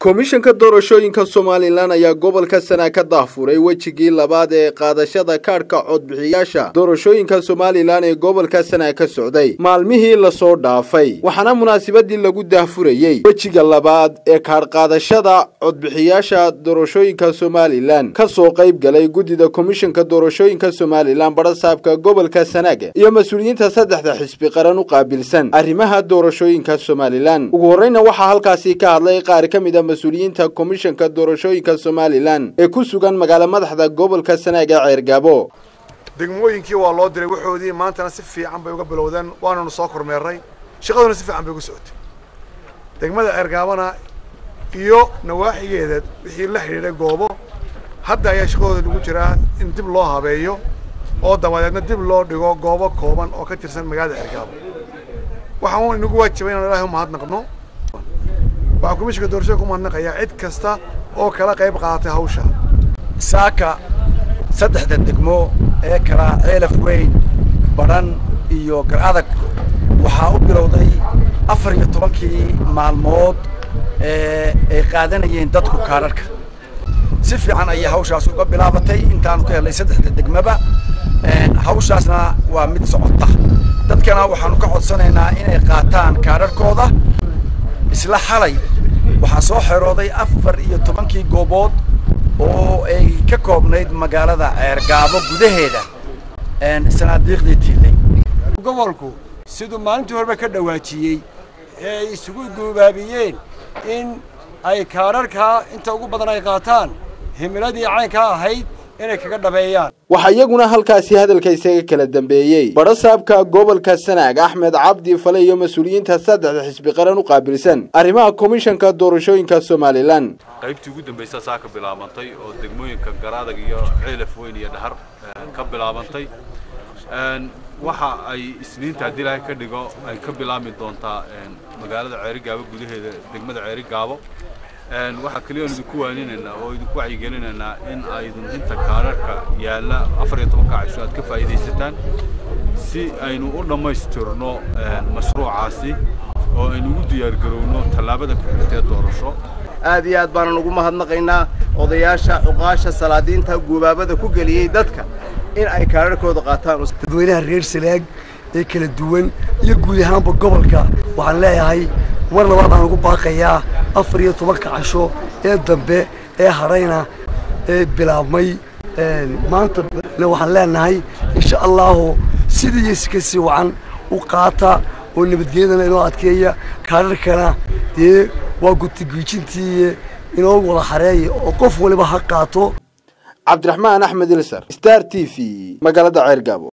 komishanka doorashooyinka somalilan ayaa gobolka sana ka dahfuray wejigii labaad ee qaadashada kaadhka codbixiyaasha doorashooyinka somalilan ee gobolka sana ka socday maalmihii lasoo dhaafay waxaana munaasabadii lagu dahfurayey wejiga labaad ee kaadhqaadashada codbixiyaasha doorashooyinka somalilan kasoo qayb galay guddida komishanka doorashooyinka somalilan barasaabka gobolka sanaag iyo mas-uuliyiinta saddexda xisbi qaran u qaabilsan arrimaha doorashooyinka somalilan ugu horreyna waxaa halkaasi ka hadlay qaar ka mid a mas-uuliyiinta komishanka doorashooyinka somalilan ee ku sugan magaalo madaxda gobolka sanaag ee ceergaabo degmooyinkii waa loo diray waxoodii maantana si fiican bay uga bilowdeen waananu soo kormeerray shaqaduna si fiican bay uga socotay degmada ceergaabana iyo nawaaxigeeda wixii la xidhiidhay goobo hadda ayaa shaqadooda lagu jiraa in dib loo habeeyo oo dabadeedna dib loo dhigo goobo kooban oo ka tirsan magaalada ceergaabo waxaan inagu waajibay inaan ilaahay umahadnaqno waxaan komishinka doorashada ku mahadnaqayaa cid kasta oo kala qayb qaadatay hawsha saaka saddexda degmo ee kala ceelaf weyn badhan iyo gar-adag waxaa u bilowday afar iyo tobankii maalmood ee ay qaadanayeen dadku kaadharhka si fiican ayay hawshaas uga bilaabatay intaanu ka helnay saddexda degmaba hawshaasna waa mid socota dadkana waxaanu ka codsanaynaa inay qaataan kaadharhkooda isla xalay waxaa soo xerooday afar iyo tobankii goobood oo ay ka koobnayd magaalada ceergaabo gudaheeda sanaadiiqdii tiilay gobolku siduu maalintii horeba ka dhawaajiyey ee ay isugu guubaabiyeen in ay kaadharkaa inta ugu badan ay qaataan himiladii caynkaa ahayd inay kaga dhabeeyaan waxaa iyaguna halkaasi hadalka isaga kala dambeeyey barasaabka gobolka sanaag axmed cabdi fale iyo mas-uuliyiinta saddexda xisbi qaran u qaabilsan arrimaha komishanka doorashooyinka somalilan qaybtii ugu dambaysa saa ka bilaabantay oo degmooyinka garaadag iyo ceelaf weyn iyo dhahar ka bilaabantay waxa ay isniinta haddii ilaahay ka dhigo ay ka bilaabmi doontaa magaalada ceerigaabo gudaheeda degmada ceerigaabo waxaa keliya idinku waaninaynaa oo idinku wacyigelinaynaa in aydun inta kaadharhka yaalla afar iyo tobanka casho aad ka faa'iidaysataan si aynu u dhammaystirno mashruucaasi oo aynu ugu diyaargarowno tallaabada ku xigtee doorasho aad iyo aad baanan ugu mahadnaqaynaa odayaasha cuqaasha salaadiinta guubaabada ku geliyey dadka in ay kaadharhkooda qaataan dadweynaha reer salaag ee kala duwan iyo guud ahaanba gobolka waxaan leeyahay war labaad baan ugu baaqayaa afar iyo tobanka casho ee dambe ee harayna ee bilaabmay maanta waxaan leenahay insha allahu sidii iyo si ka sii wacan u qaata oo nabadgelyadana inoo adkeeya kaadharkana dee waa gutigiijintii inoo wada xareeya oo qof waliba ha qaato cabdiraxmaan axmed ilsar star t v magaalada ceergaabo